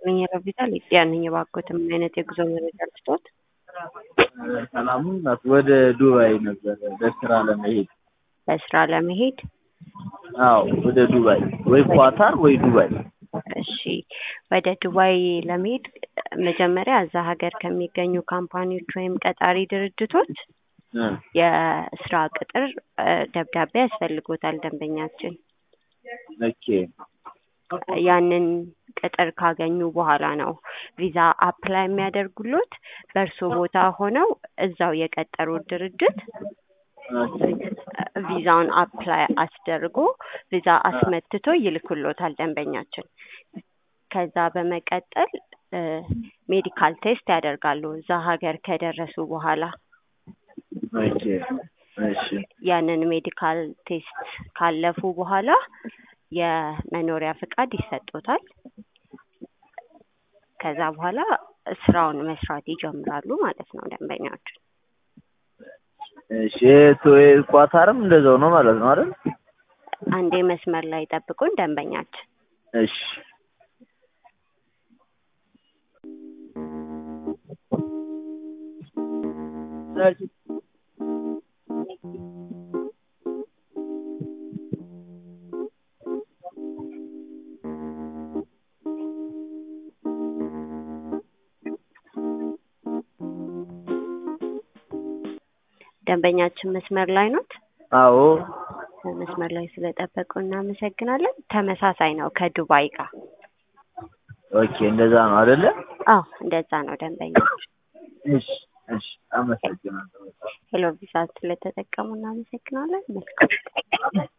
ይስጥልኝ ይረብታል ያንኝ እባክዎት ምን አይነት የጉዞ መረጃ ልስጥዎት? ሰላሙን ናት ወደ ዱባይ ነበር ለስራ ለመሄድ ለስራ ለመሄድ አዎ ወደ ዱባይ ወይ ኳታር ወይ ዱባይ እሺ ወደ ዱባይ ለመሄድ መጀመሪያ እዛ ሀገር ከሚገኙ ካምፓኒዎች ወይም ቀጣሪ ድርጅቶች እ የስራ ቅጥር እ ደብዳቤ ያስፈልጎታል ደንበኛችን ኦኬ ያንን ቅጥር ካገኙ በኋላ ነው ቪዛ አፕላይ የሚያደርጉሎት በእርሶ ቦታ ሆነው እዛው የቀጠሩት ድርጅት ኦኬ ቪዛውን አፕላይ አስደርጎ ቪዛ አስመትቶ ይልኩሎታል ደንበኛችን። ከዛ በመቀጠል እ ሜዲካል ቴስት ያደርጋሉ እዛ ሀገር ከደረሱ በኋላ ኦኬ እሺ ያንን ሜዲካል ቴስት ካለፉ በኋላ የመኖሪያ ፍቃድ ይሰጡታል። ከዛ በኋላ ስራውን መስራት ይጀምራሉ ማለት ነው ደንበኛችን። እሺ ቶ ኳታርም እንደዛው ነው ማለት ነው አይደል? አንዴ መስመር ላይ ጠብቁን ደንበኛችን። እሺ ደንበኛችን መስመር ላይ ኖት? አዎ መስመር ላይ ስለጠበቁ እናመሰግናለን። ተመሳሳይ ነው ከዱባይ ጋር። ኦኬ እንደዛ ነው አይደለ? አዎ እንደዛ ነው ደንበኛችን። እሺ እሺ አመሰግናለሁ። ሄሎ ቪዛ ስለተጠቀሙ እናመሰግናለን። መልካም